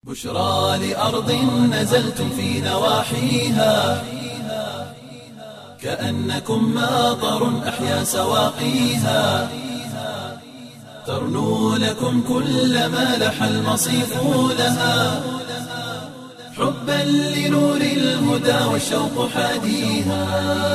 بشرى لأرض نزلتم في نواحيها كأنكم ماطر أحيا سواقيها ترنو لكم كل ما لح المصيف لها حبا لنور الهدى والشوق حاديها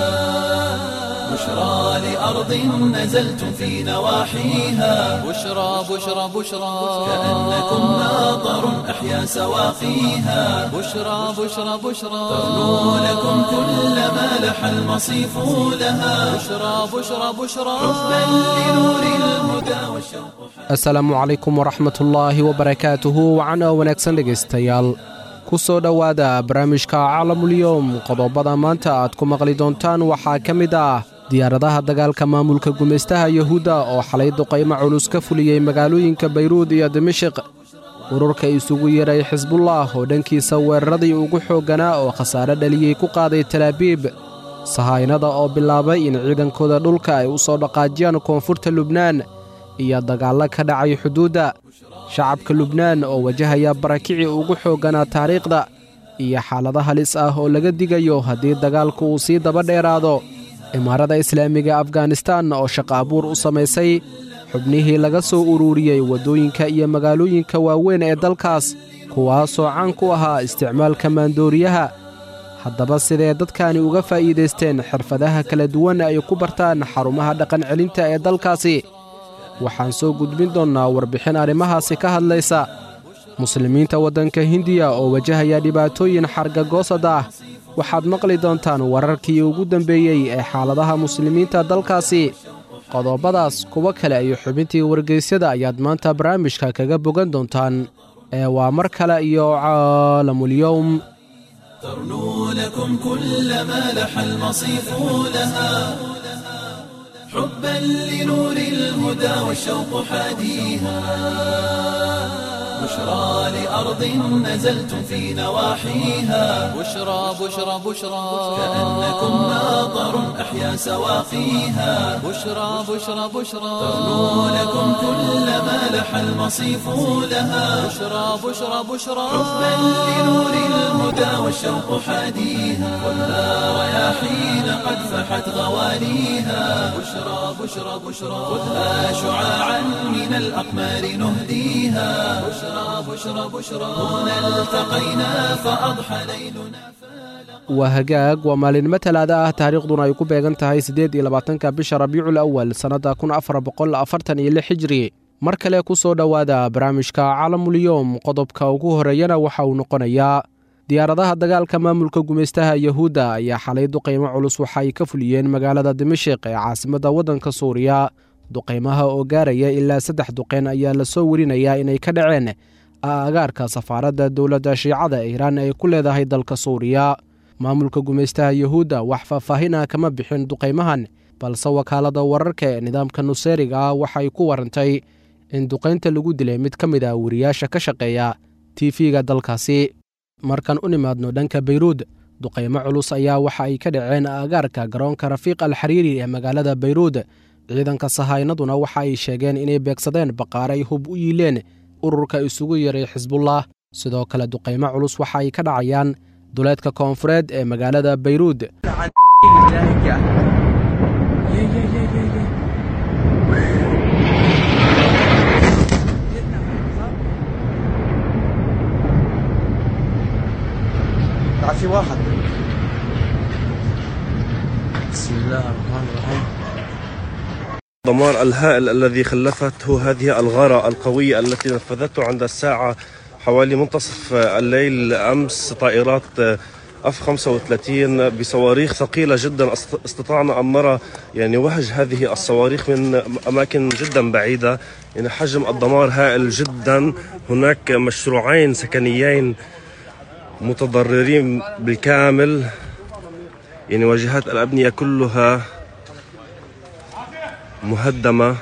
بشرى لأرض نزلتم في نواحيها بشرى بشرى بشرى كأنكم ماطر أحيا سواقيها بشرى بشرى بشرى ترنو لكم كل ما لح المصيف لها بشرى بشرى بشرى حبا لنور الهدى والشوق asalaamu calaykum waraxmatullaahi wabarakaatuhu wacan oo wanaagsan dhegaystayaal ku soo dhowaada barnaamijka caalamulyoom qodobada maanta aad ku maqli doontaan waxaa ka mid ah diyaaradaha dagaalka maamulka gumaystaha yuhuudda oo xalay duqaymo culus ka fuliyey magaalooyinka bayruud iyo dimashiq ururka isugu yeeray xisbullah oo dhankiisa weeraradii ugu xoogganaa oo khasaare dhaliyey ku qaaday talaabiib sahaynada oo bilaabay in ciidankooda dhulka ay u soo dhaqaajiyaan koonfurta lubnaan iyo dagaallo ka dhacay xuduudda shacabka lubnaan oo wajahaya barakicii ugu xoogganaa taariikhda iyo xaalado halis ah oo laga digayo haddii dagaalku uu sii daba dheeraado imaarada islaamiga afganistan oo shaqa abuur u samaysay xubnihii laga soo ururiyey waddooyinka iyo magaalooyinka waaweyn ee dalkaas kuwaasoo caan ku ahaa isticmaalka maandooriyaha haddaba sidee dadkani uga faa'iidaysteen xirfadaha kala duwan ay ku bartaan xarumaha dhaqancelinta ee dalkaasi waxaan soo gudbin doonnaa warbixin arrimahaasi ka hadlaysa muslimiinta waddanka hindiya oo wajahaya dhibaatooyin xargagoosad ah waxaad maqli doontaan wararkii ugu dambeeyey ee xaaladaha muslimiinta dalkaasi qodobadaas kuwo kale iyo xubintii wargeysyada ayaad maanta barnaamijka kaga bogan doontaan ee waa mar kale iyo caalamulyowm ترنو لكم كل ما لح المصيف لها حبا لنور الهدى والشوق حاديها بشرى لأرض نزلتم في نواحيها بشرى بشرى بشرى كأنكم ماطر أحيا سواقيها بشرى بشرى بشرى ترنو لكم كل ما لح المصيف لها بشرى بشرى بشرى حبا لنور الهدى والشوق حاديها خذها رياحين قد فحت غواليها بشرى بشرى بشرى خذها شعاعا من الأقمار نهديها بشرى بشرى بشرى هنا التقينا فأضحى ليلنا waa hagaag waa maalinimo talaada ah taariikhduna ay ku beegan tahay siddeed iyo labaatanka bisha rabiicul awal sannadda kun afar boqol afartan iyo lix hijri mar kale ku soo dhowaada barnaamijka caalamulyoom qodobka ugu horreeyana waxa uu noqonayaa diyaaradaha dagaalka maamulka gumaystaha yuhuudda ayaa xalay duqaymo culus waxa ay ka fuliyeen magaalada dimashiq ee caasimadda waddanka suuriya duqaymaha oo gaaraya ilaa saddex duqeen ayaa lasoo werinayaa inay ka dhaceen agaarka safaaradda dowladda shiicada ee iiraan ay ku leedahay dalka suuriya maamulka gumaystaha yuhuudda wax faahfaahin ah kama bixin duqaymahan balse wakaaladda wararka ee nidaamka nuseeriga ah waxay ku warantay in duqaynta lagu dilay mid ka mid ah wariyaasha ka shaqeeya tiifiga dalkaasi markaan u nimaadno dhanka bayruud duqaymo culus ayaa waxa ay ka dhaceen agaarka garoonka rafiiq al xariiri ee magaalada bayruud ciidanka sahaynaduna waxa ay sheegeen inay beegsadeen baqaaray hub u yiileen ururka isugu yaray xisbullah sidoo kale duqaymo culus waxa ay ka dhacayaan duleedka koonfureed ee magaalada bayruud في واحد بسم الله الرحمن الرحيم الدمار الهائل الذي خلفته هذه الغارة القوية التي نفذته عند الساعة حوالي منتصف الليل أمس طائرات اف 35 بصواريخ ثقيله جدا است- استطعنا ان نرى يعني وهج هذه الصواريخ من اماكن جدا بعيده يعني حجم الدمار هائل جدا هناك مشروعين سكنيين متضررين بالكامل يعني واجهات الابنيه كلها مهدمه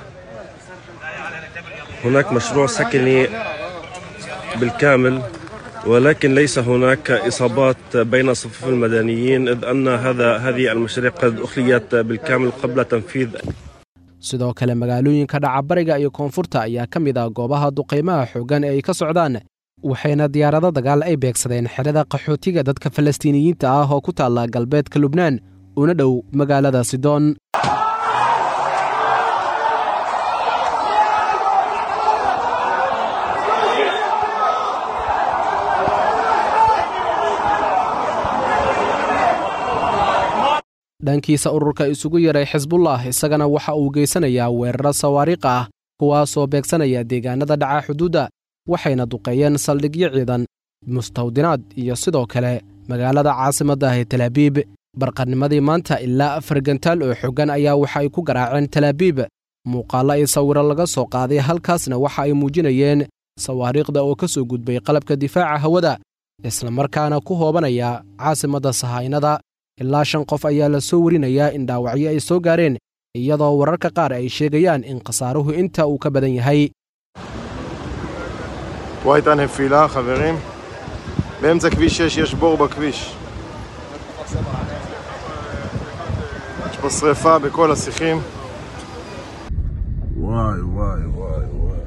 هناك مشروع سكني بالكامل ولكن ليس هناك اصابات بين صفوف المدنيين اذ ان هذا هذه المشاريع قد اخليت بالكامل قبل تنفيذ sidoo kale magaalooyinka dhaca bariga iyo koonfurta ayaa ka mid ah goobaha duqaymaha xooggan ee ay ka socdaan waxayna diyaarado dagaal ay beegsadeen xerada qaxootiga dadka falastiiniyiinta ah oo ku taalla galbeedka lubnaan una dhow magaalada sidoon dhankiisa ururka isugu yaray xisbullah isagana waxa uu geysanayaa weeraro sawaariikh ah kuwaasoo beegsanaya deegaanada dhaca xuduudda waxayna duqeeyeen saldhigyo ciidan mustawdinaad iyo sidoo kale magaalada caasimadda ah ee talaabiib barqanimadii maanta ilaa afar gantaal oo xoggan ayaa waxa ay ku garaaceen talaabiib muuqaallo ay sawiro laga soo qaaday halkaasna waxa ay muujinayeen sawaariikhda oo ka soo gudbay qalabka difaaca hawada islamarkaana ku hoobanaya caasimadda sahaynada ilaa shan qof ayaa la soo warinayaa in dhaawacyo ay soo gaareen iyadoo wararka qaar ay sheegayaan in khasaaruhu inta uu ka badan yahay פה הייתה נפילה, חברים. באמצע כביש 6 יש בור בכביש. יש פה שריפה בכל השיחים. וואי, וואי, וואי, וואי.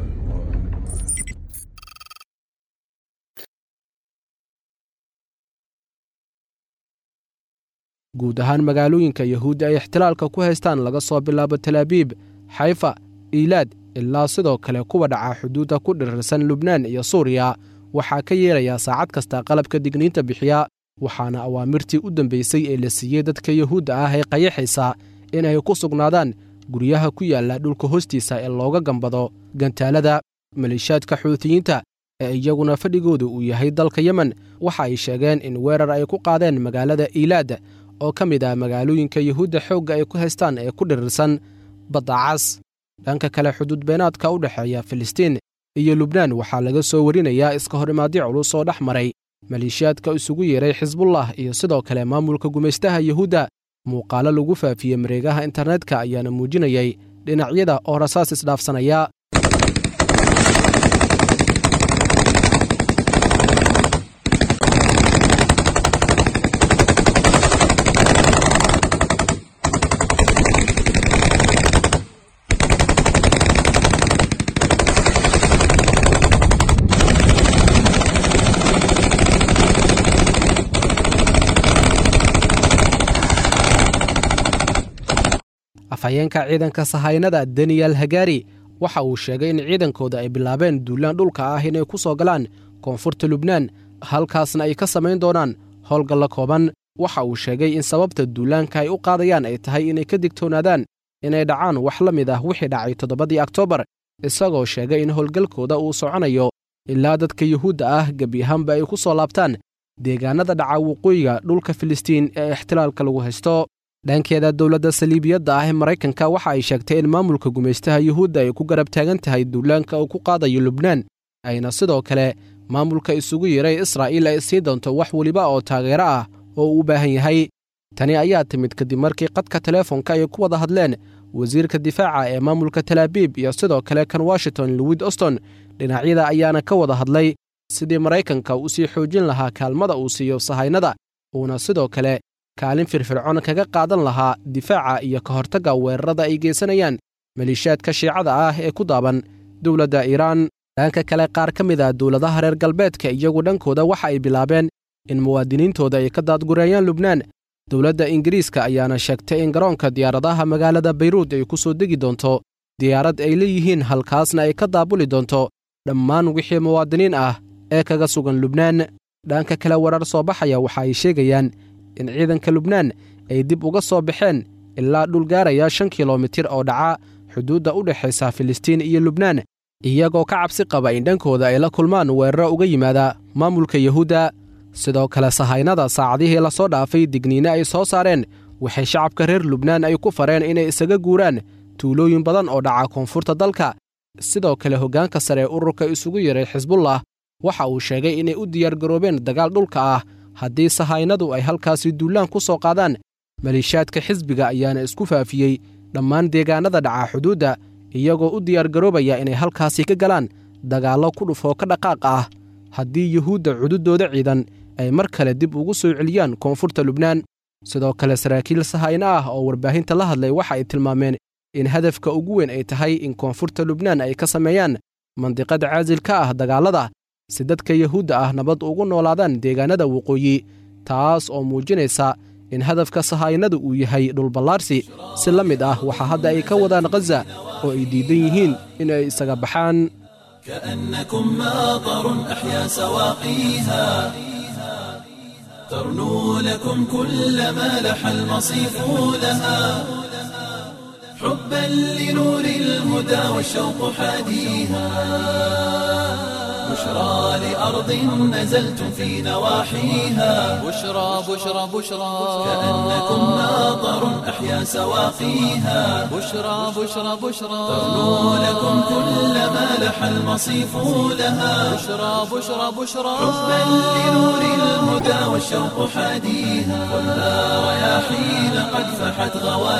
guud ahaan magaalooyinka yahuudda ay ixtilaalka ku haystaan laga soo bilaabo talaabiib xayfa iilaad ilaa sidoo kale kuwa dhaca xuduudda ku dhirirsan lubnaan iyo suuriya waxaa ka yeerayaa saacad kasta qalabka digniinta bixiya waxaana awaamirtii u dambaysay ee la siiyey dadka yahuudda ah ee qayaxaysa in ay ku sugnaadaan guryaha ku yaalla dhulka hoostiisa ee looga gambado gantaalada maleeshiyaadka xuutiyiinta ee iyaguna fadhigooda uu yahay dalka yemen waxa ay sheegeen in weerar ay ku qaadeen magaalada iilaad oo ka mid ah magaalooyinka yahuudda xoogga ay ku haystaan ee ku dhirirsan badda cas dhanka kale xuduud beenaadka u dhexeeya filistiin iyo lubnaan waxaa laga soo warinayaa iska hor imaadyo culus oo dhex maray maleeshiyaadka isugu yeeray xisbullah iyo sidoo kale maamulka gumaystaha yahuudda muuqaalo lagu faafiyey mareegaha internetka ayaana muujinayay dhinacyada oo rasaas isdhaafsanaya afhayeenka ciidanka sahaynada daniyel hagari waxa uu sheegay in ciidankooda ay bilaabeen duulaan dhulka ah inay ku soo galaan koonfurta lubnaan halkaasna ay ka samayn doonaan howlgalla kooban waxa uu sheegay in sababta duulaanka ay u qaadayaan ay tahay inay ka digtoonaadaan inay dhacaan wax la mid ah wixii dhacay toddobadii oktoobar isagoo sheegay in howlgalkooda uu soconayo ilaa dadka yuhuudda ah gebi ahaanba ay ku soo laabtaan deegaanada dhaca waqooyiga dhulka filistiin ee ixtilaalka lagu haysto dhankeeda dowladda saliibiyadda ah ee maraykanka waxa ay sheegtay in maamulka gumaystaha yuhuudda ay ku garab taagan tahay duulaanka uu ku qaadayo lubnaan ayna sidoo kale maamulka isugu yeeray israa'iil ay sii doonto wax weliba oo taageero ah oo uu u baahan yahay tani ayaa timid kadib markii qadka teleefonka ay ku wada hadleen wasiirka difaaca ee maamulka talaabiib iyo sidoo kale kan washington lowid oston dhinacyada ayaana ka wada hadlay sidii maraykanka u sii xoojin lahaa kaalmada uu siiyo sahaynada uuna sidoo kale kaalin firfircoon kaga qaadan lahaa difaaca iyo ka hortagga weerarada ay geysanayaan maleeshiyaadka shiicada ah ee ku daaban dowladda iiraan dhanka kale qaar ka mid a dowladaha reer galbeedka iyagu dhankooda waxa ay bilaabeen in muwaadiniintooda ay ka daadgureeyaan lubnaan dowladda ingiriiska ayaana sheegtay in garoonka diyaaradaha magaalada bayruud ay ku soo degi doonto diyaarad ay leeyihiin halkaasna ay ka daabuli doonto dhammaan wixii muwaadiniin ah ee kaga sugan lubnaan dhanka kale warar soo baxaya waxa ay sheegayaan in ciidanka lubnaan ay dib uga soo baxeen ilaa dhul gaaraya shan kilomitir oo dhaca xuduudda u dhexaysa filistiin iyo lubnaan iyagoo ka cabsi qaba in dhankooda ay la kulmaan weeraro uga yimaada maamulka yuhuudda sidoo kale sahaynada saacadihii la soo dhaafay digniine ay soo saareen waxay shacabka reer lubnaan ay ku fareen inay isaga guuraan tuulooyin badan oo dhaca koonfurta dalka sidoo kale hoggaanka sare ee ururka isugu yeray xisbullah waxa uu sheegay inay u diyaargaroobeen dagaal dhulka ah haddii sahaynadu ay halkaasi duulaan ku soo qaadaan maleeshiyaadka xisbiga ayaana isku faafiyey dhammaan deegaanada dhaca xuduudda iyagoo u diyaargaroobaya inay halkaasi ka galaan dagaallo ku dhufoo ka dhaqaaq ah haddii yuhuudda cududooda ciidan ay mar kale dib ugu soo celiyaan koonfurta lubnaan sidoo kale saraakiil sahayno ah oo warbaahinta la hadlay waxa ay tilmaameen in hadafka ugu weyn ay tahay in koonfurta lubnaan ay ka sameeyaan mandiqada caasil ka ah dagaallada si dadka yuhuudda ah nabad ugu noolaadaan deegaanada waqooyi taas oo muujinaysa in hadafka sahaayinada uu yahay dhulballaarsi si la mid ah waxaa hadda ay ka wadaan khaza oo ay diidan yihiin in ay isaga baxaan كأنكم ماطر أحيا سواقيها ترنو لكم كل ما لح المصيف لها حبا لنور الهدى والشوق حاديها بشرى لأرض نزلتم في نواحيها بشرى بشرى بشرى كأنكم ماطر أحيا سواقيها بشرى بشرى بشرى ترنو لكم كل ما لح المصيف لها بشرى بشرى بشرى حبا لنور الهدى والشوق حاديها خذها رياحين قد فحت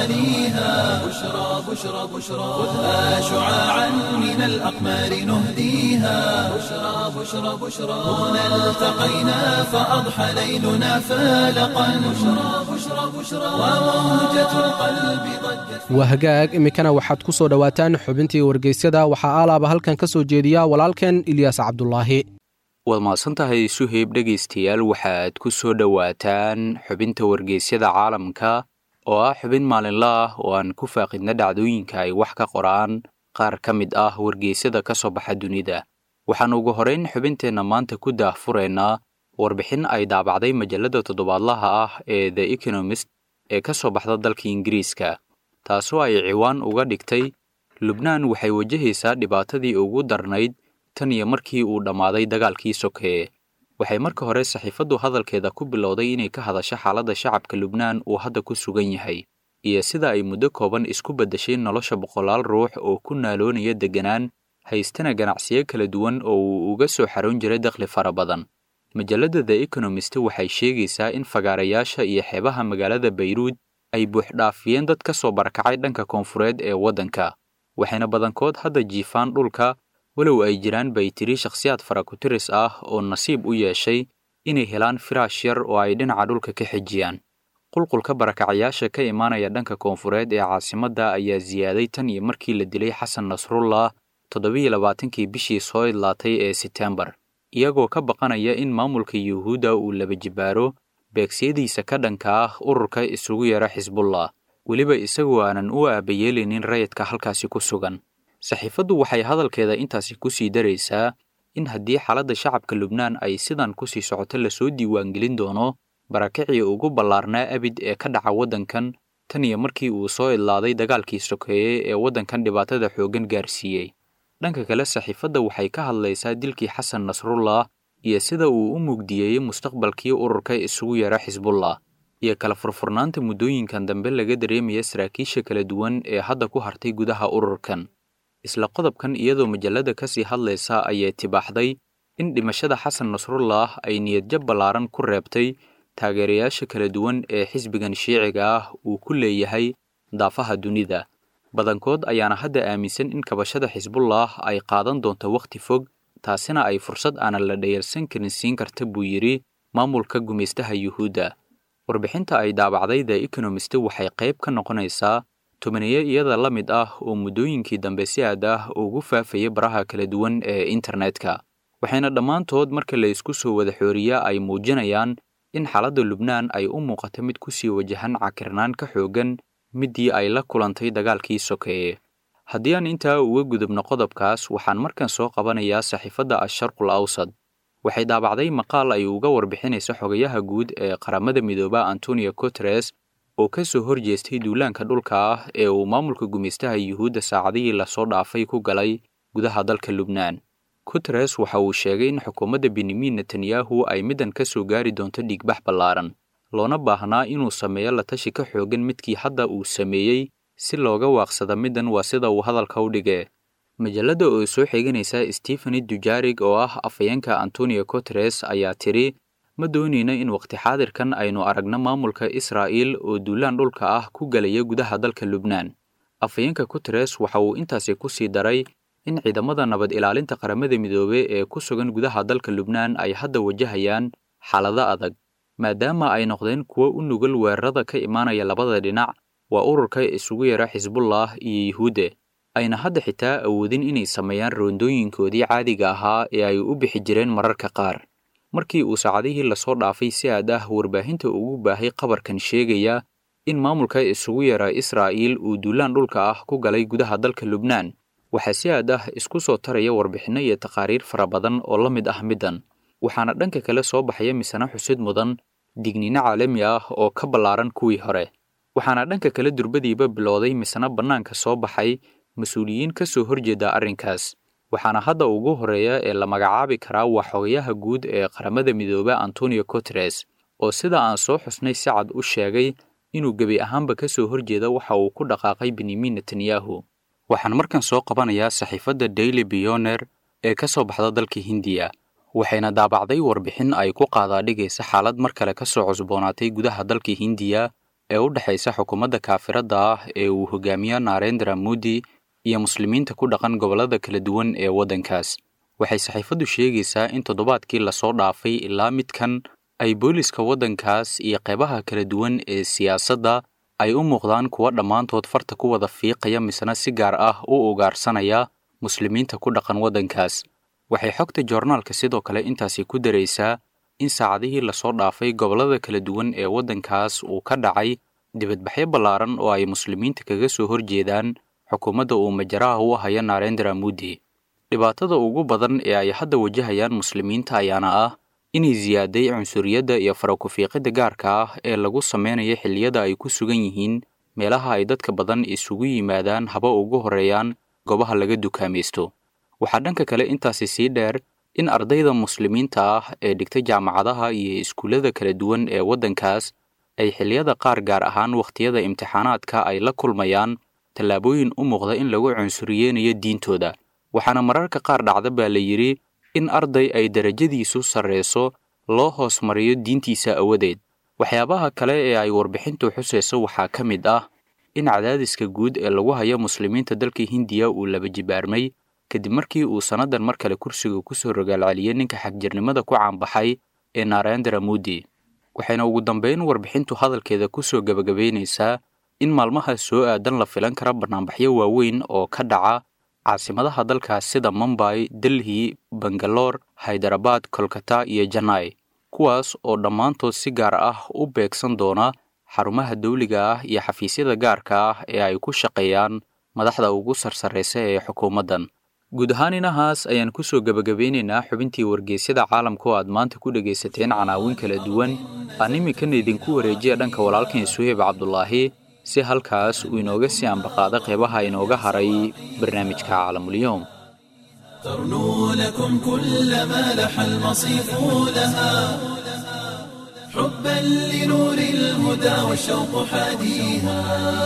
غواليها بشرى بشرى بشرى خذها شعاعا من الأقمار نهديها بشرى بشرى بشرى هنا التقينا فأضحى ليلنا فالقا بشرى بشرى بشرى وموجة القلب ضجت waa hagaag iminkana waxaad ku soo dhowaataan xubintii wargeysyada waxaa aalaaba halkan ka soo jeediya walaalkeen ilyaas cabdulaahi waad mahadsantahay suheyb dhegaystayaal waxaad ku soo dhowaataan xubinta wargeysyada caalamka oo ah xubin maalinle ah oo aan ku faaqidna dhacdooyinka ay wax ka qoraan qaar ka mid ah wargeysyada ka soo baxa dunida waxaan ugu horeyn xubinteenna maanta ku daahfuraynaa warbixin ay daabacday majalladda toddobaadlaha ah ee the economist ee ka soo baxda dalka ingiriiska taasoo ay ciwaan uga dhigtay lubnaan waxay wajahaysaa dhibaatadii ugu darnayd tan iyo markii uu dhammaaday dagaalkii sokeeye waxay marka hore saxiifaddu hadalkeeda ku bilowday inay ka hadasho xaaladda shacabka lubnaan uu hadda ku sugan yahay iyo sida ay muddo kooban isku beddeshay nolosha boqolaal ruux oo ku naaloonaya degganaan haystana ganacsiyo kala duwan oo uu uga soo xaroon jiray dakhli fara badan majalladda the economist waxay sheegaysaa in fagaarayaasha iyo xeebaha magaalada bayruud ay buuxdhaafiyeen dad ka soo barakacay dhanka koonfureed ee waddanka waxayna badankood hadda jiifaan dhulka walow ay jiraan bay tiri shakhsiyaad farakutiris ah oo nasiib u yeeshay inay helaan firaash yar oo ay dhinaca dhulka ka xejiyaan qulqulka barakacayaasha ka imaanaya dhanka koonfureed ee caasimadda ayaa siyaaday tan iyo markii la dilay xasan nasrullah toddobiyo labaatankii bishii soo idlaatay ee setembar iyagoo ka baqanaya in maamulka yuhuudda uu laba jibaaro beegsiyadiisa ka dhanka ah ururka isugu yara xisbullah weliba isagoo aanan u aabayeelaynin rayidka halkaasi ku sugan saxiifaddu waxay hadalkeeda intaasi ku sii daraysaa in haddii xaaladda shacabka lubnaan ay sidan ku sii socoto lasoo diiwaangelin doono barakacii ugu ballaarnaa abid ee ka dhaca waddankan tan iyo markii uu soo idlaaday dagaalkii sokeeye ee waddankan dhibaatada xooggan gaarsiiyey dhanka kale saxiifadda waxay ka hadlaysaa dilkii xasan nasrullah iyo sida uu u mugdiyeeyey mustaqbalkii ururka isugu yara xisbullah iyo kala furfurnaanta muddooyinkan dambe laga dareemaya saraakiisha kala duwan ee hadda ku hartay gudaha ururkan isla qodobkan iyadoo majallada ka sii hadlaysa ayay tibaaxday in dhimashada xasan nasrullah ay niyadjab ballaaran ku reebtay taageerayaasha kala duwan ee xisbigan shiiciga ah uu ku leeyahay daafaha dunida badankood ayaana hadda aaminsan in kabashada xisbullah ay qaadan doonto wakhti fog taasina ay fursad aanan la dhayalsan karin siin karta buu yidhi maamulka gumaystaha yuhuudda warbixinta ay daabacday the economist waxay qayb ka noqonaysaa tobaniyo iyada la mid ah oo muddooyinkii dambe si aad ah ugu faafayay baraha kala duwan ee internetka waxayna dhammaantood marka la isku soo wada xooriya ay muujinayaan in xaaladda lubnaan ay u muuqato mid ku sii wajahan cakirnaan ka xooggan middii ay la kulantay dagaalkii sokeeye haddii aan intaa uga gudubno qodobkaas waxaan markan soo qabanayaa saxiifadda asharqul awsad waxay daabacday maqaal ay uga warbixinaysa xogayaha guud ee qaramada midooba antonio guteres oo ka soo horjeestay duulaanka dhulka ah ee uu maamulka gumaystaha yuhuudda saacadihii lasoo dhaafay ku galay gudaha dalka lubnaan guteres waxa uu sheegay in xukuumadda benyamin netanyahu ay middan ka soo gaari doonto dhiigbax ballaaran loona baahnaa inuu sameeyo la tashi ka xoogan midkii hadda uu sameeyey si looga waaqsada middan waa sida uu hadalka u dhigee majalladda oo soo xiganaysa stefani dujarig oo ah afhayeenka antonio guteres ayaa tidhi ma doonayna in waqti xaadirkan aynu aragno maamulka israa'iil oo duulaan dhulka ah ku galaya gudaha dalka lubnaan afhayeenka guteres waxa uu intaasi ku sii daray in ciidamada nabad ilaalinta qaramada midoobe ee ku sugan gudaha dalka lubnaan ay hadda wajahayaan xaalado adag maadaama ay noqdeen kuwo u nugul weerarada ka imaanaya labada dhinac waa ururka isugu yara xisbullah iyo yuhuudde ayna hadda xitaa awoodin inay sameeyaan roondooyinkoodii caadiga ahaa ee ay u bixi jireen mararka qaar markii uu saacadihii lasoo dhaafay si aad ah warbaahinta ugu baahay qabarkan sheegaya in maamulka isugu yara israa'iil uu duulaan dhulka ah ku galay gudaha dalka lubnaan waxaa si aad ah isku soo taraya warbixinno iyo taqaariir fara badan oo la mid ah middan waxaana dhanka kale soo baxaya misana xusid mudan digniino caalami ah oo ka ballaaran kuwii hore waxaana dhanka kale durbadiiba bilowday misana bannaanka soo baxay mas-uuliyiin ka soo horjeeda arrinkaas waxaana hadda ugu horeeya ee la magacaabi karaa waa xogayaha guud ee qaramada midooba antonio guteres oo sida aan soo xusnay si cad u sheegay inuu gebi ahaanba ka soo horjeeda waxa uu ku dhaqaaqay benyamin netanyahu waxaan markan soo qabanayaa saxiifadda daily bioner ee ka soo baxda dalka hindiya waxayna daabacday warbixin ay ku qaadaadhigaysa xaalad mar kale ka soo cusboonaatay gudaha dalka hindiya ee u dhexaysa xukuumadda kaafiradda ah ee uu hogaamiyo narendra modi iyo muslimiinta ku dhaqan gobollada kala duwan ee waddankaas waxay saxiifaddu sheegaysaa in toddobaadkii lasoo dhaafay ilaa midkan ay booliska waddankaas iyo qeybaha kala duwan ee siyaasadda ay u muuqdaan kuwa dhammaantood farta ku wada fiiqaya misna si gaar ah u ugaarsanaya muslimiinta ku dhaqan waddankaas waxay xogta joornaalka sidoo kale intaasi ku daraysaa in saacadihii lasoo dhaafay gobollada kala duwan ee waddankaas uu ka dhacay dibadbaxyo ballaaran oo ay muslimiinta kaga soo horjeedaan xukuumadda uu majaraha u haya narendra modi dhibaatada ugu badan ee ay hadda wajahayaan muslimiinta ayaana ah inay siyaaday cunsuriyadda iyo faraku-fiiqidda gaarka ah ee lagu sameynayo xilliyada ay ku sugan yihiin meelaha ay dadka badan isugu yimaadaan haba ugu horreeyaan goobaha laga dukaamaysto waxaa dhanka kale intaasi sii dheer in ardayda muslimiinta ah ee dhigta jaamacadaha iyo iskuullada kala duwan ee waddankaas ay xilliyada qaar gaar ahaan wakhtiyada imtixaanaadka ay la kulmayaan tallaabooyin u muuqda in lagu cunsuriyeynayo diintooda waxaana mararka qaar dhacda baa la yidhi in arday ay darajadiisu sarreyso loo hoos mariyo diintiisa awadeed waxyaabaha kale ee ay warbixintu xusayso waxaa ka mid ah in cadaadiska guud ee lagu hayo muslimiinta dalka hindiya uu laba jibaarmay kadib markii uu sannadan mar kale kursiga ku soo rogaalceliyey ninka xagjirnimada ku caanbaxay ee narendra modi waxayna ugu dambeyn warbixintu hadalkeeda ku soo gebagabaynaysaa in maalmaha soo aadan la filan kara bannaanbaxyo waaweyn oo ka dhaca caasimadaha dalkaas sida mumbay delhi bangaloor haydarabad kolkata iyo janai kuwaas oo dhammaantood si gaar ah u beegsan doona xarumaha dawliga ah iyo xafiisyada gaarka ah ee ay ku shaqeeyaan madaxda ugu sarsarraysa ee xukuumaddan guud ahaan inahaas ayaan ku soo gebagabeynaynaa xubintii wargeysyada caalamka oo aad maanta ku dhegaysateen canaawin kala duwan aan iminkana idinku wareejiya dhanka walaalkan suheyb cabdulaahi si halkaas uu inooga sii ambaqaada qeybaha inooga haray barnaamijka caalamulyoom ترنو لكم كل ما لح المصيف لها حبا لنور الهدى والشوق حاديها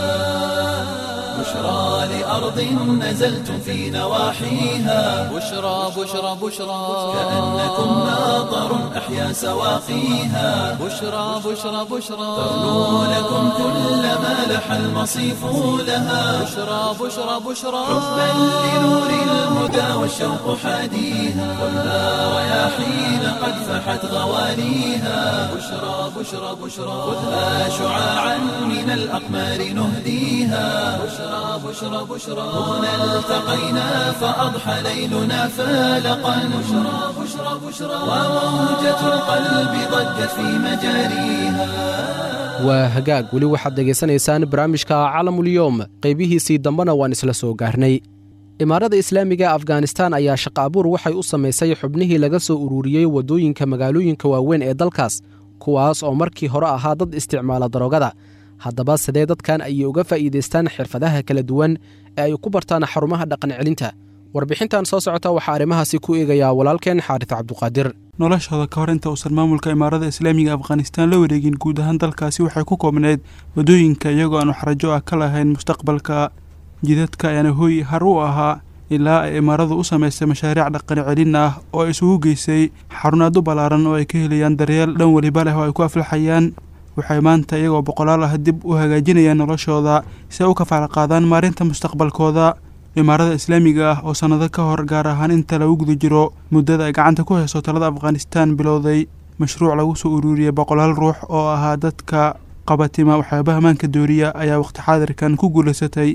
بشرى لأرض نزلتم في نواحيها بشرى بشرى بشرى كأنكم ماطر أحيا سواقيها بشرى بشرى بشرى ترنو لكم كل ما لح المصيف لها بشرى بشرى بشرى حبا لنور الهدى والشوق حاديها خذها رياحين قد فحت غواليها بشرى بشرى بشرى خذها شعاعا من الأقمار نهديها بشرى بشرى بشرى هنا التقينا فأضحى ليلنا فالقا بشرى بشرى بشرى وموجة القلب ضجت في مجاريها waa hagaag weli waxaad dhegaysanaysaan barnaamijka calamulyoom qaybihiisii dambena waan isla soo gaarnay imaarada islaamiga afghanistan ayaa shaqa abuur waxay u samaysay xubnihii laga soo ururiyey waddooyinka magaalooyinka waaweyn ee dalkaas kuwaas oo markii hore ahaa dad isticmaala daroogada haddaba sidee dadkan ayay uga faa'iidaystaan xirfadaha kala duwan ee ay ku bartaan xarumaha dhaqan celinta warbixintan soo socota waxaa arrimahaasi ku eegayaa walaalkeen xaaris cabduqaadir noloshooda ka hor inta uusan maamulka imaarada islaamiga afghanistaan la wareegin guud ahaan dalkaasi waxay ku koobneyd waddooyinka iyagoo aan waxrajo ah ka lahayn mustaqbalka jidadka ayaana hooy har u ahaa ilaa ay imaaradu u samaysay mashaariic dhaqan celin ah oo ay isugu geysay xarunaad u ballaaran oo ay ka helayaan daryeel dhan weliba leh oo ay ku aflaxayaan waxay maanta iyagoo boqolaal ah dib u hagaajinayaan noloshooda si ay u kafaala qaadaan maarinta mustaqbalkooda imaarada islaamiga ah oo sannado ka hor gaar ahaan inta lagu guda jiro muddada ay gacanta ku hayso talada afghanistaan bilowday mashruuc lagu soo ururiyey boqolaal ruux oo ahaa dadka qabatima waxyaabaha maanka dooriya ayaa waqti xaadirkan ku guulaysatay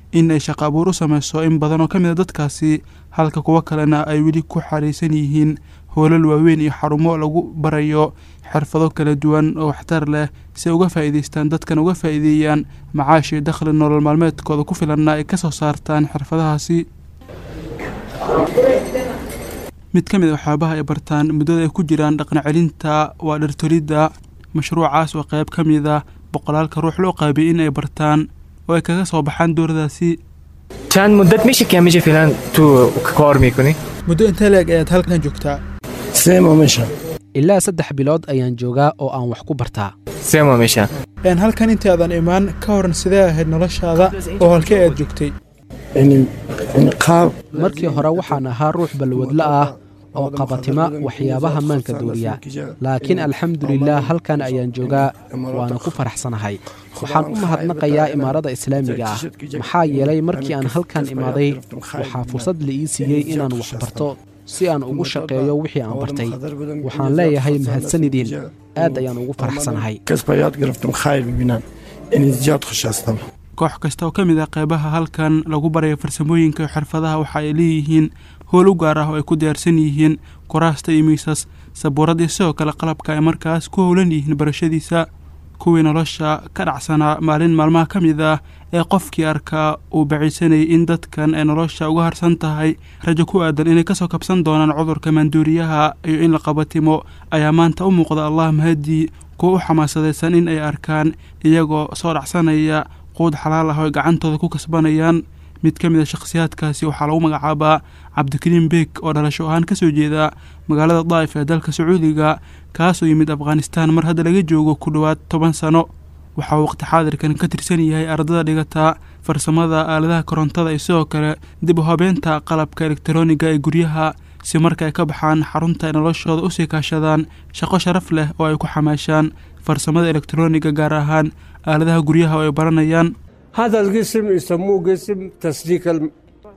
in ay shaqo abuur u sameyso in badan oo ka mid a dadkaasi halka kuwo kalena ay weli ku xariisan yihiin hoolal waaweyn iyo xarumo lagu barayo xirfado kala duwan oo waxtar leh si ay uga faa'iidaystaan dadkan uga faa'iideeyaan macaash iyo dakhli nolol maalmeedkooda ku filanna ay ka soo saartaan xirfadahaasi mid ka mid a waxyaabaha ay bartaan muddada ay ku jiraan dhaqan celinta waa dhartolidda mashruucaas oo qayb ka mid a boqolaalka ruux loo qaabiyey in ay bartaan oo ay kaga soo baxaan dowradaasi چند مدت میشه که میشه فعلا تو کار میکنی؟ muddo intee leeg ayaad halkan joogtaa سه ماه میشه ilaa saddex bilood ayaan joogaa oo aan wax ku bartaa سه ماه میشه een halkan intaadan imaan ka horan sidee ahayd noloshaada oo halkee aad joogtay يعني يعني قاب markii hore waxaan ahaa ruux balwadla ah oo qabatima waxyaabaha maanka duuriya laakiin alxamdulilah halkan ayaan joogaa waana ku faraxsanahay waxaan u mahadnaqayaa imaarada islaamiga ah maxaa yeelay markii aan halkan imaaday waxaa fursad la ii siiyey inaan wax barto si aan ugu shaqeeyo wixii aan bartay waxaan leeyahay mahadsanidin aad ayaan ugu faraxsanahay كسب ياد گرفتم خیر ببینم این زیاد خوش هستم koox kasta oo ka mid ah qeybaha halkan lagu barayo farsamooyinka iyo xirfadaha waxa ay leeyihiin howl u gaar ah oo ay ku diyaarsan yihiin kuraasta iyo miisas sabuurad iyo sidoo kale qalabka ay markaas ku howlan yihiin barashadiisa kuwii nolosha ka dhacsanaa maalin maalmaha ka mid ah ee qofkii arkaa uu baciisanayay in dadkan ay nolosha uga harsan tahay rajo ku aadan inay kasoo kabsan doonaan cudurka maanduuriyaha iyo in la qabatimo ayaa maanta u muuqda allah mahadii kuwa u xamaasadaysan in ay arkaan iyagoo soo dhacsanaya quud xalaal ah oo ay gacantooda ku kasbanayaan mid ka mid a shakhsiyaadkaasi waxaa lagu magacaabaa cabdikariim beek oo dhalasho ahaan ka soo jeeda magaalada daa'if ee dalka sacuudiga kaasoo yimid afghanistaan mar hadda laga joogo ku dhowaad toban sano waxa uu waqti xaadirkan ka tirsan yahay ardada dhigata farsamada aaladaha korontada iyo sidoo kale dib u habeenta qalabka elektarooniga ee guryaha si marka ay ka baxaan xarunta ay noloshooda usii kaashadaan shaqo sharaf leh oo ay ku xamaashaan farsamada elektarooniga gaar ahaan aaladaha guryaha oo ay baranayaan هذا القسم يسموه قسم تسليك الم...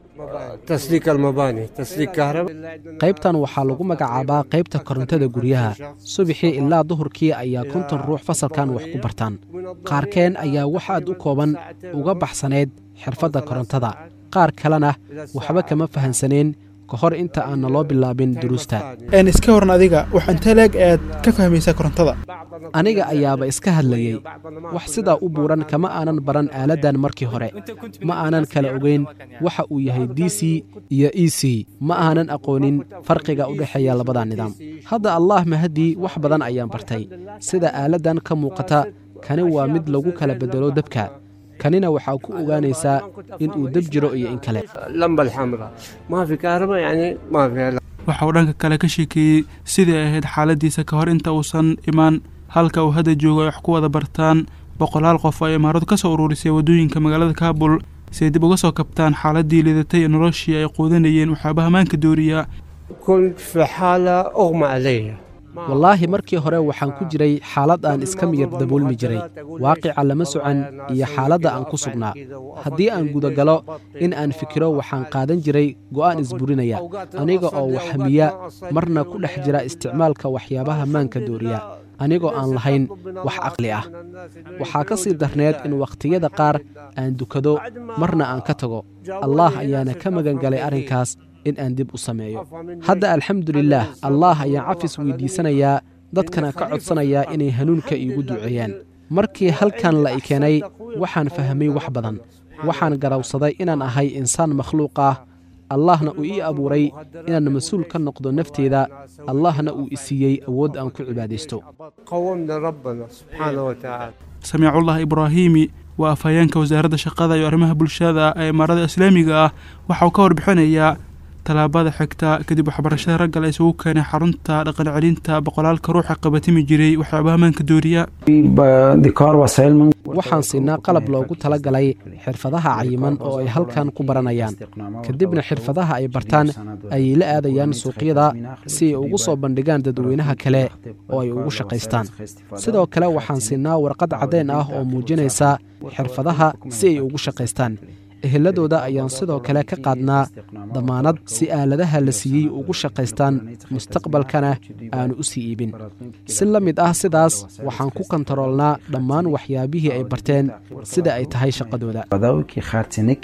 تسليك المباني تسليك كهرباء qaybtan waxaa lagu magacaabaa qaybta korontada guryaha subaxii ilaa duhurkii ayaa konton ruux fasalkan wax ku bartaan qaarkeen ayaa wax aad u kooban uga baxsaneyd xirfadda korontada qaar kalena waxba kama fahansaneen ka hor inta aan naloo bilaabin duruusta een iska waran adiga wax intee leeg aad ka fahmaysaa korontada aniga ayaaba iska hadlayey wax sidaa u buuran kama aanan baran aaladdan markii hore ma aanan kala ogeyn waxa uu yahay d c iyo e c ma aanan aqoonin farqiga u dhexeeya labada nidaam hadda allah mahadii wax badan ayaan bartay sida aaladdan ka muuqata kani waa mid lagu kala beddelo dabka kanina waxaa ku ogaanaysaa in uu deb jiro iyo in kale اللمبة الحمراء ما في كهرباء يعني ما في waxa uu dhanka kale ka sheekeeyey sidii ay ahayd xaaladiisa ka hor inta uusan imaan halka uu hadda joogo ay wax ku wada bartaan boqolaal qof oo ay imaaradu ka soo ururisay waddooyinka magaalada kaabul si ay dib uga soo kabtaan xaaladii lidatay ee noloshii ay quudanayeen waxyaabaha maanka dooriya كنت في حالة أغمى علي wallaahi markii hore waxaan ku jiray xaalad aan iska miyir daboolmi jiray waaqica lama socan iyo xaaladda aan ku sugnaa haddii aan gudagalo in aan fikiro waxaan qaadan jiray go'aan isburinaya aniga oo waxhamiya marna ku dhex jira isticmaalka waxyaabaha maanka dooriya anigoo aan lahayn wax caqli ah waxaa ka sii darneed in wakhtiyada qaar aan dukado marna aan ka tago allaah ayaana ka magan galay arrinkaas in aan dib u sameeyo hadda alxamdulilaah allaah ayaan cafis weydiisanayaa dadkana ka codsanayaa inay hanuunka iigu duceeyaan markii halkan la i keenay waxaan fahmay wax badan waxaan garawsaday inaan ahay insaan makhluuq ah allahna uu ii abuuray inaan mas-uul ka noqdo nafteeda allahna uu i siiyey awood aan ku cibaadaysto قومنا ربنا سبحانه وتعالى samiicullah ibraahiimi waa afhayeenka wasaaradda shaqada iyo arrimaha bulshada ee imaarada islaamiga ah waxa uu ka warbixinayaa tallaabada xigta kadib waxbarashada ragga la isugu keenay xarunta dhaqan celinta boqolaalka ruuxa qabatimi jiray waxyaabaha maanka dooriya waxaan siinaa qalab loogu tala galay xirfadaha cayiman oo ay halkan ku baranayaan kadibna xirfadaha ay bartaan ayay la aadayaan suuqyada si ay ugu soo bandhigaan dadweynaha kale oo ay ugu shaqaystaan sidoo kale waxaan siinaa warqad caddayn ah oo muujinaysa xirfadaha si ay ugu shaqaystaan eheladooda ayaan sidoo kale ka qaadnaa damaanad si aaladaha la siiyey ugu shaqaystaan mustaqbalkana aanu u sii iibin si la mid ah sidaas waxaan ku kontaroolnaa dhammaan waxyaabihii ay barteen sida ay tahay shaqadooda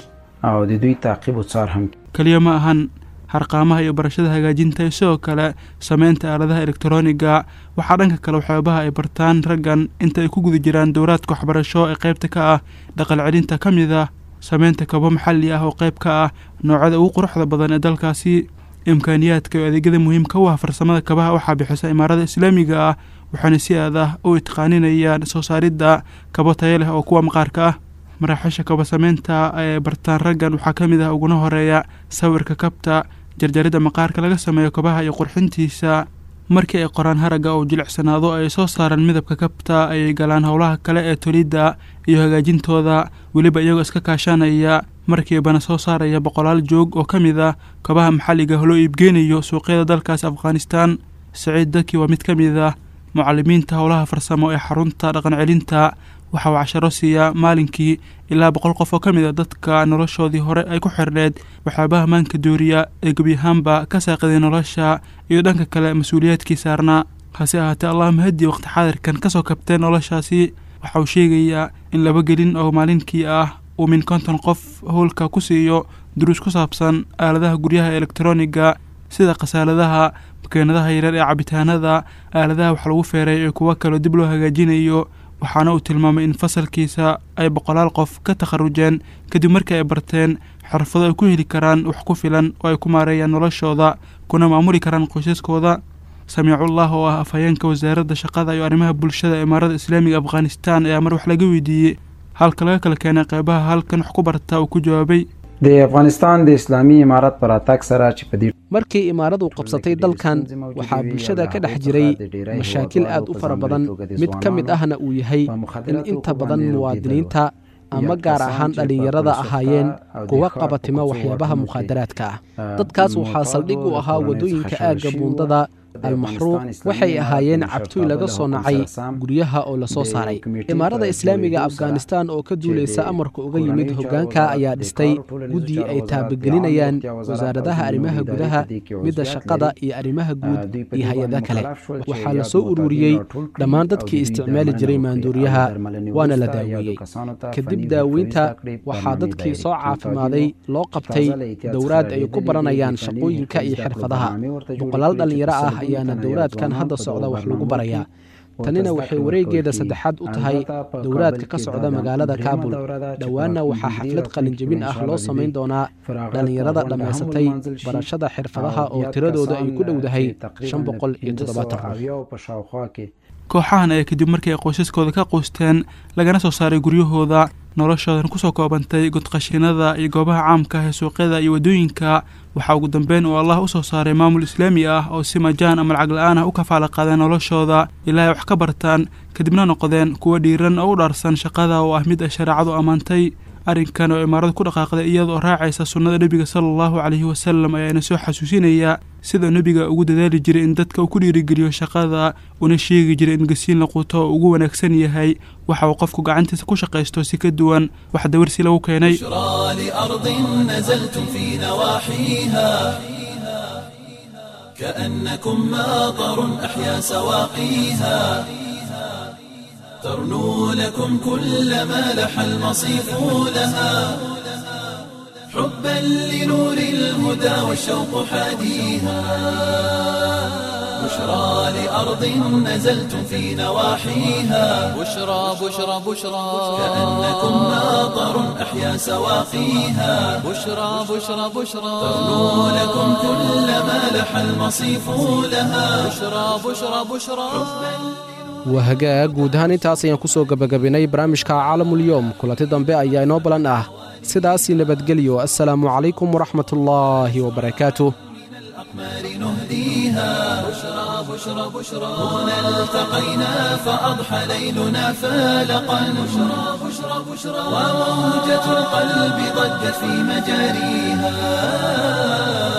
او د دوی تعقیب او څار هم keliya ma ahan harqaamaha iyo barashada hagaajinta iyo sidoo kale sameynta aaladaha elektroniga waxaa dhanka kale waxyaabaha ay bartaan raggan inta ay ku guda jiraan dowraadka waxbarasho ee qaybta ka ah dhaqal celinta ka mid ah sameynta kabo maxalli ah oo qayb ka ah noocyada ugu quruxda badan ee dalkaasi imkaaniyaadka iyo adeegyada muhiimka u ah farsamada kabaha waxaa bixisa imaarada islaamiga ah waxaana si aad ah u itqaaninayaan soo saaridda kabo tayo leh oo kuwa maqaarka ah maraaxiisha kaba sameynta ee bartaan raggan waxaa ka mid ah uguna horeeya sawirka kabta jarjaridda maqaarka laga sameeyo kabaha iyo qurxintiisa markii ay qoraan haragga oo jilicsanaado ay soo saaraan midabka kabta ayay galaan howlaha kale ee tolidda iyo hagaajintooda weliba iyagoo iska kaashanaya markiibana soo saaraya boqolaal joog oo ka mid ah kabaha maxalliga loo iibgeynayo suuqyada dalkaas afghanistan saciid daki waa mid ka mid ah mucalimiinta howlaha farsamo ee xarunta dhaqan celinta waxa uu casharo siiyaa maalinkii ilaa boqol qof oo ka mid a dadka noloshoodii hore ay ku xirneed waxyaabaha maanka dooriya ee gebi ahaanba ka saaqiday nolosha iyo dhanka kale mas-uuliyaadkii saarnaa hase ahaatee allah mahadi waqti xaadirkan kasoo kabtee noloshaasi waxa uu sheegayaa in laba gelin oo maalinkii ah uu min konton qof howlka ku siiyo duruus ku saabsan aaladaha guryaha elektroniga sida khasaaladaha makeenadaha yareer ee cabitaanada aaladaha wax lagu feeray ee kuwo kaloo dib loo hagaajinayo waxaana uu tilmaamay in fasalkiisa ay boqolaal qof ka takharujeen kadib markii ay barteen xirfado ay ku heli karaan wax ku filan oo ay ku maareeyaan noloshooda kuna maamuli karaan qoysaskooda samiicullah oo ah afhayeenka wasaaradda shaqada iyo arrimaha bulshada imaarada islaamiga afghanistan ayaa mar wax laga weydiiyey halka laga kala keenay qeybaha halkan wax ku barta uu ku jawaabay د افغانستان د اسلامي امارت پر اتاک سره چې په دې markii imaaradu qabsatay dalkan waxaa bulshada ka dhex jiray mashaakil aad u fara badan mid ka mid ahna uu yahay in inta badan muwaadiniinta ama gaar ahaan dhallinyarada ahaayeen kuwa qabatima waxyaabaha mukhaadaraadka ah dadkaas waxaa saldhig u ahaa waddooyinka aagga buundada almaxruuq waxay ahaayeen cabtuy laga soo nacay guryaha oo lasoo saaray imaarada islaamiga afghanistan oo ka duulaysa amarka uga yimid hoggaanka ayaa dhistay guddi ay taabagelinayaan wasaaradaha arrimaha gudaha midda shaqada iyo arrimaha guud iyo hay-ada kale waxaa la soo ururiyey dhammaan dadkii isticmaali jiray maanduuriyaha waana la daaweeyey kadib daaweynta waxaa dadkii soo caafimaaday loo qabtay dowraad ay ku baranayaan shaqooyinka iyo xirfadaha boqolaal dhallinyaro ah ayaana dowraadkan hadda socda wax lagu barayaa tanina waxay wareegeeda saddexaad u tahay dowraadka ka socda magaalada kaabul dhowaanna waxaa xaflad qalinjebin ah loo samayn doonaa dhallinyarada dhammaysatay barashada xirfadaha oo tiradooda ay ku dhowdahay shan boqol iyo toddobaatan qof kooxahan ayaa kadib markii ay qoysaskooda ka quusteen lagana soo saaray guryahooda noloshoodan kusoo koobantay godqashinada iyo goobaha caamka ah ee suuqyada iyo waddooyinka waxaa ugu dambeyn uu allah u soo saaray maamul islaami ah oo si majaan ama lacag la-aan ah u kafaala qaadeen noloshooda ilaa ay wax ka bartaan kadibna noqdeen kuwo dhiiran oo u dhaarsan shaqada oo ah mid ay shareecadu ammaantay arrinkan oo imaaradu ku dhaqaaqday iyadoo raacaysa sunnada nebiga sala allahu calayhi wasalam ayaana soo xasuusinaya sida nebiga ugu dadaali jiray in dadka uu ku dhiirigeliyo shaqada una sheegi jiray in gasiin la quuto oo ugu wanaagsan yahay waxa uu qofku gacantiisa ku shaqaysto si ka duwan wax dawarsi lagu keenay لأرض نزلتم في نواحيها كأنكم ماطر أحيا سواقيها ترنو لكم كل ما لح المصيف لها حبا لنور الهدى والشوق حاديها بشرى لأرض نزلتم في نواحيها بشرى بشرى بشرى كأنكم ماطر أحيا سواقيها بشرى بشرى بشرى ترنو لكم كل ما لح المصيف لها بشرى بشرى بشرى waa hagaag guud ahaan intaas ayaan ku soo gebagabinay barnaamijka caalamulyoom kulanti dambe ayaa inoo balan ah sidaasii nabadgelyo assalaamu calaykum waraxmatullaahi wabarakaatuh نهديها بشرى بشرى بشرى هنا التقينا فأضحى ليلنا فالقا بشرى بشرى بشرى وموجة القلب ضجت في مجاريها